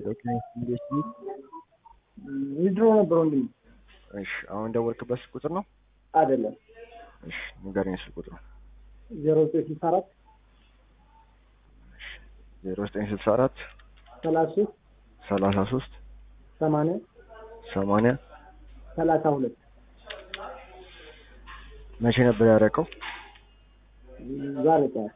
ዊድሮ ነበር ወንድም እሺ አሁን ደወልክበት ስልክ ቁጥር ነው? አይደለም እሺ ንገረኝ ስልክ ቁጥሩ። ዜሮ ዘጠኝ ስልሳ አራት ዜሮ ዘጠኝ ስልሳ አራት ሰላሳ ሶስት ሰላሳ ሶስት ሰማንያ ሰማንያ ሰላሳ ሁለት መቼ ነበር ያደረቀው? ዛሬ ጠዋት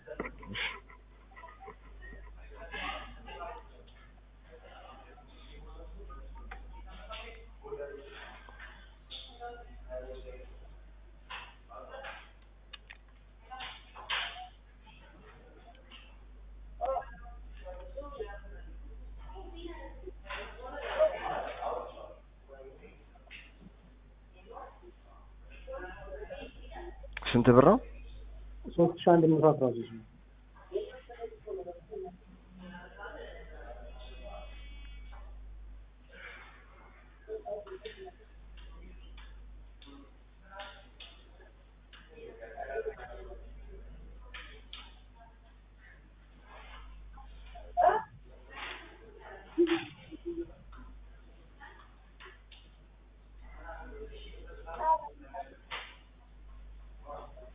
ስንት ብር ነው? ሶስት ሺህ አንድ መቶ አስራ ሶስት ነው።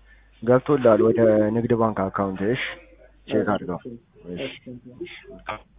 ገብቶልሃል ወደ ንግድ ባንክ አካውንት። እሺ ቼክ አድርገው። እሺ እሺ